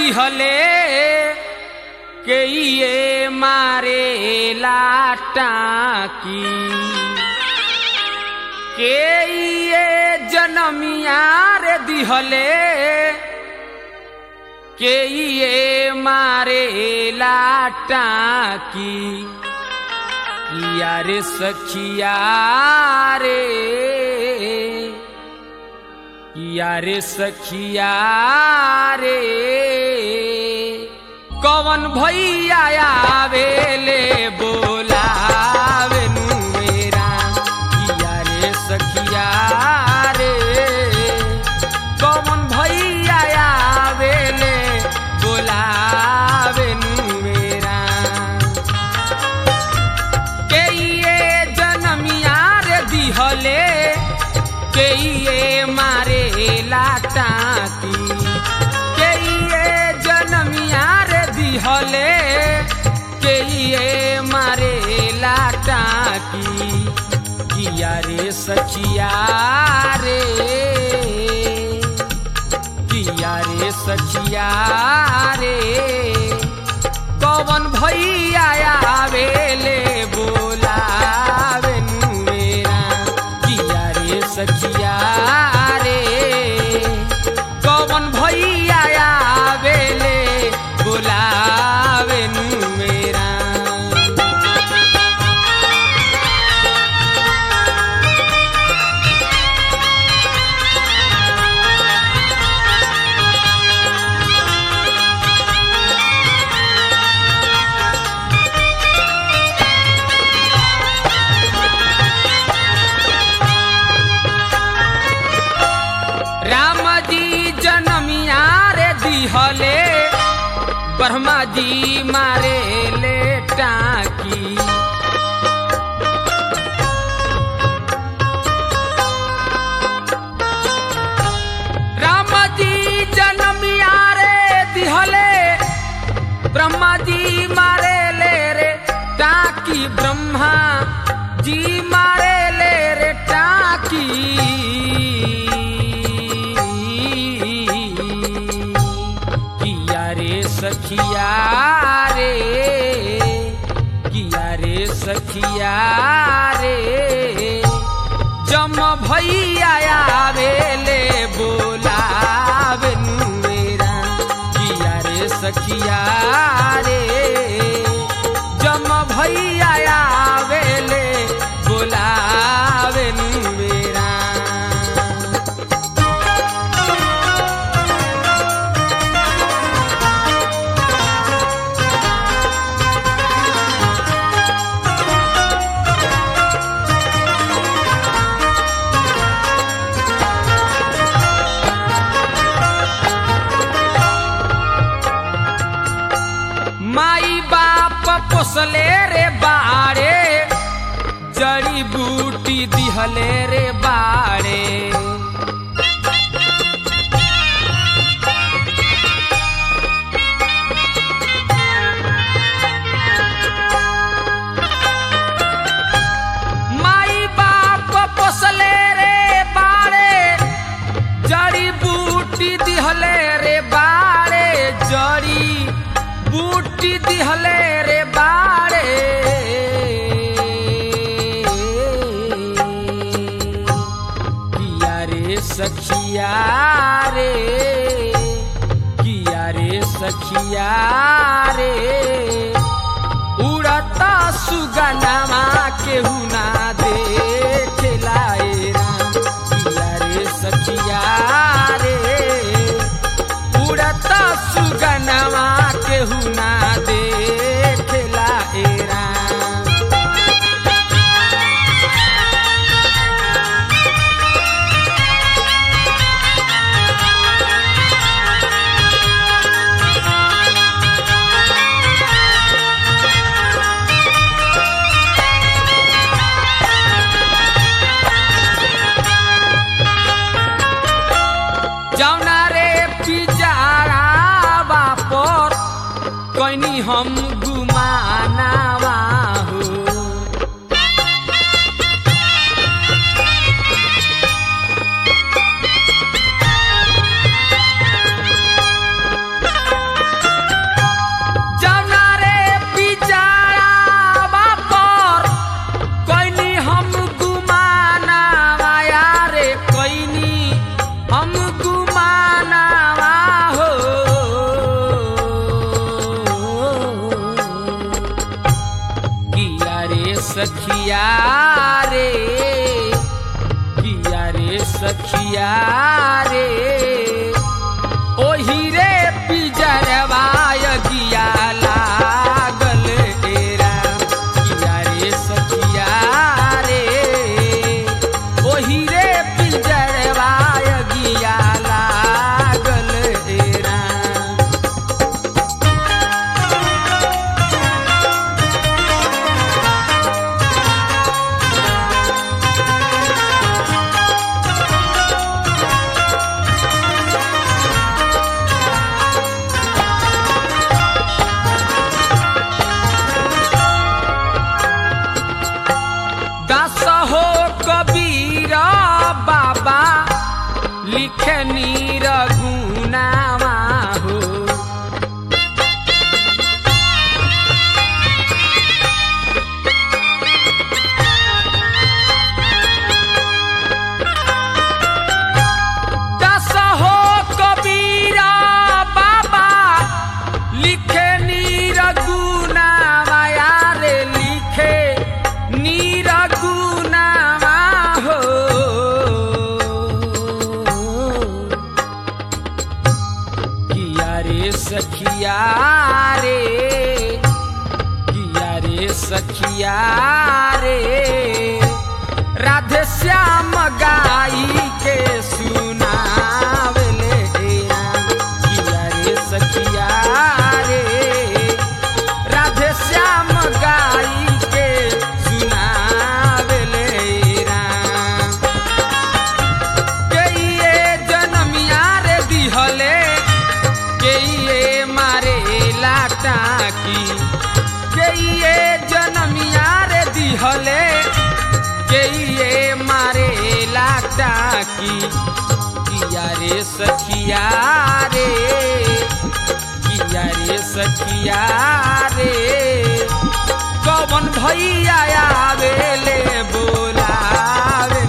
दिहले के ये मारे लाटाकी के ये जनमिया रे दिहले के ये मारे लाटाकी किया रे सखिया रे किया रे सखिया रे कवन भैया आवेले बोलावे नु मेरा किया रे सखिया रे कवन भैया आवेले बोलावे नु मेरा के ये जनमिया रे दिहले के ये मारे लाटाकी के ये जनमिया रे दिहले के ये मारे लाटाकी किया रे सचिया रे किया रे सचिया रे कवन भैया आवेले बोलावे नु मेरा किया रे सचिया रे कवन भैया आवेले बोलावे नु मेरा राम जी जनमिया रे दिहले ब्रह्मा जी मारे ले टाकी राम जी जनमिया रे दिहले ब्रह्मा जी मारे ले रे टाकी ब्रह्मा जी मारे ले रे टाकी किया रे सखिया रे किया रे सखिया रे जम भैया आवेले बोलावे नु मेरा किया रे सखिया रे जम भैया आवेले बोलावे नु मेरा माई बाप पोसले रे बाड़े जड़ी बूटी दिहले रे बाड़े माई बाप पोसले रे बाड़े जड़ी बूटी दिहले रे बाड़े जड़ी बूटी दिहले रे बाड़े किया रे सखिया रे किया रे सखिया रे उड़ता सुगनमा केहू ना देखेला ए राम किया रे सखिया रे उड़ता सुगनमा केहू ना देखेला ए राम जौना रे पिजारा बापर कैनी हम गुमानावा हो सखिया रे किया रे सखिया रे ओही रे पिजरवा गिया लागल डेरा किया रे सखिया रे ओही रे पिजरवा गिया लागल डेरा दास हो कबीर बाबा लिखे नीर गुनावा हो दास हो कबीर बाबा लिखे नीर गुनावा यारे लिखे नीर गुनावा हो किया रे सखिया रे किया रे सखिया रे राधे श्याम गाई के सुनावले किया रे सखिया रे राधे श्याम गाई के सुनावले राम के ये जनमिया रे दिहले के ये मारे लाटा की के ये जनमिया रे दिहले के ये मारे लाटा की किया रे सखिया रे किया रे सखिया रे कौन भैया आवेले बोलावे